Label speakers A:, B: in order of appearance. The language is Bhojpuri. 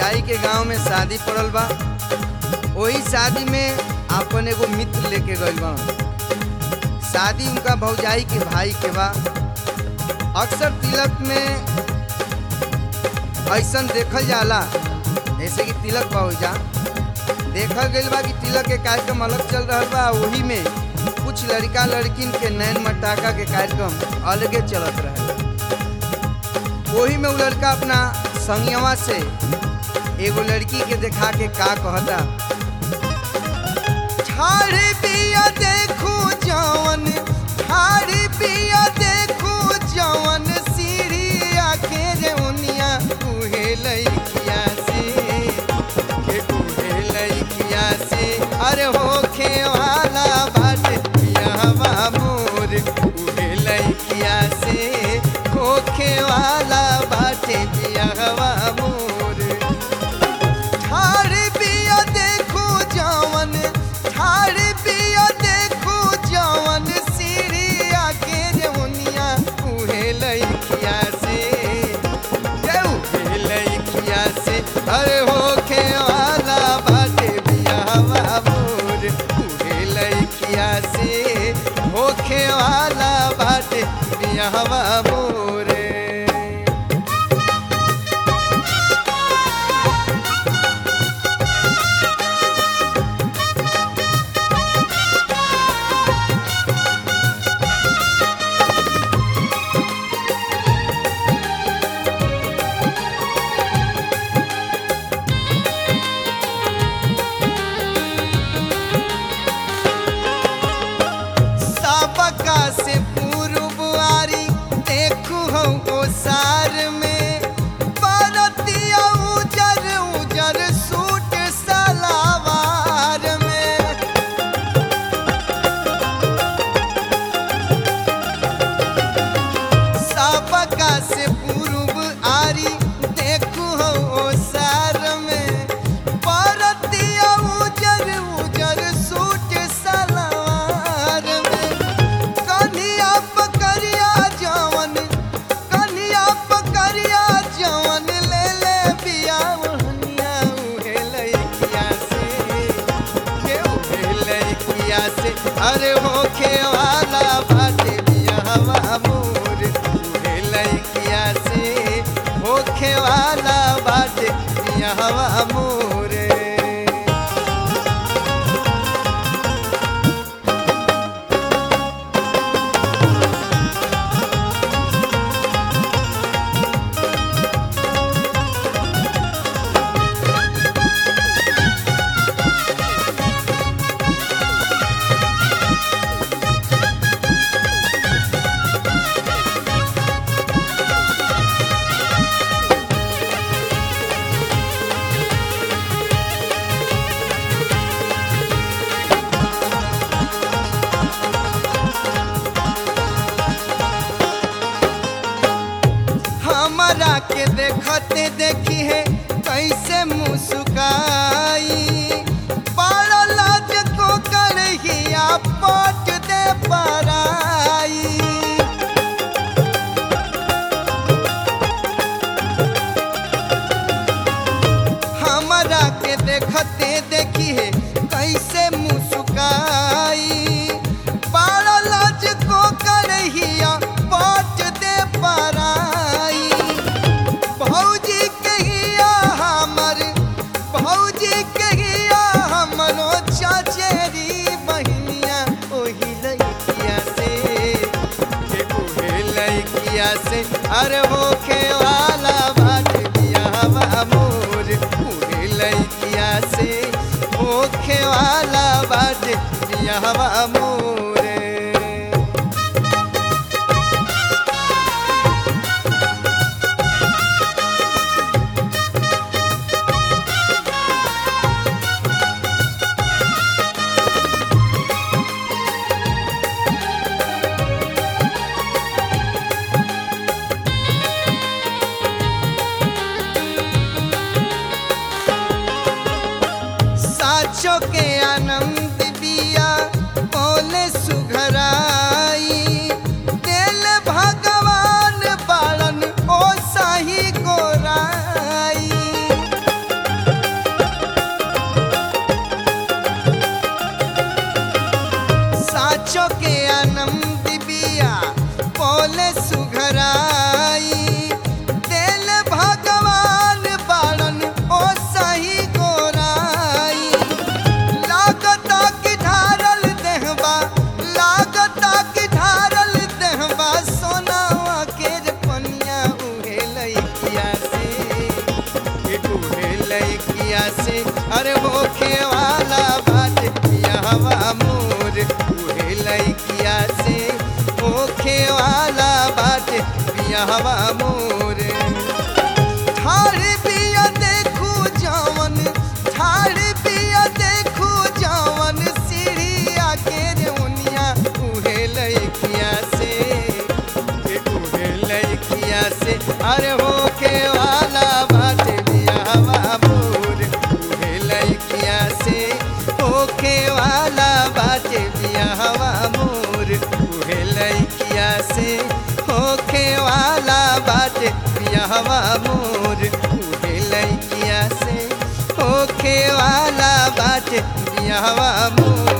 A: भौजाई के गांव में शादी पड़ल बा वही शादी में अपन एगो मित्र लेके गइल बा शादी उनका भौजाई के भाई के बा अक्सर तिलक में ऐसन देखल जाला जैसे कि तिलक बा ओइजा देखल गइल बा कि तिलक के कार्यक्रम अलग चल रहल बा वही में कुछ लड़का लड़किन के नैन मटाका के कार्यक्रम अलगे चलत रहे वही में उ लड़का अपना संगवा से एगो लड़की के देखा के का कहता ठाड़ी पिया देखू जवन ठाड़ी पिया देखू जवन सीढ़िया के रे उनिया उहे लइकिया से के उहे लइकिया से अरे होखे वाला बाटे पियावा मोर उहे लइकिया से होखे वाला बाटे पियावा मोर ठाड़ी पिया देखू जवन ठाड़ी पिया देखू जवन सीढ़िया के जवनिया उहे लइकिया से जे उहे लइकिया से अरे होखे वाला बाटे बियावा मोर उहे लइकिया से होखे वाला बाटे बियावा मोरे सबका से पूर्व आरी देखू हम ओसार में परतिया उजर उजर सूट सलावार में सबका से पूर्व आरी देखू हम ओसार में परतिया उजर उजर सूट सलवार में कन्हिया पकड़िया जवन कन्हिया पकड़िया जवन ले ले बिया ओहनिया उहे लइकिया से के उहे लइकिया से अरे होखे वाला बाटे बियावा मोर उहे लइकिया से होखे वाला बाटे बियावा मोरे हमरा के देखते देखी है कैसे मुस्काई बड़ा लाज को करहिया पट दे पराई हमरा के देखते देखी है कैसे मुस्काई बड़ा लाज को करहिया पट दे पराई भौजी कहिया हमर भौजी कहिया हमरो चचेरी बहिनिया ओही लइकिया से के ओहे लइकिया से अरे होखे वाला बाट बियावा मोर ओहे लइकिया से होखे वाला बाट बियावा मोरे साचो के आनंद बिया बोले सुघराई दिल भगवान बालन ओ साही गोराई बियाहवा मोर ठाड़ बिया देखू जवन ठाड़ बिया देखू जवन सीढ़िया के रेउनिया उहे लइकिया से के उहे लइकिया से अरे हो के वाला बाटे बियाहवा मोर उहे लइकिया से होखे वाला बाटे बियाहवा मोर उहे लइकिया से होखे वाला बाटे बियाहवा मोर उहे लइकिया से होखे वाला बाटे बियाहवा मोर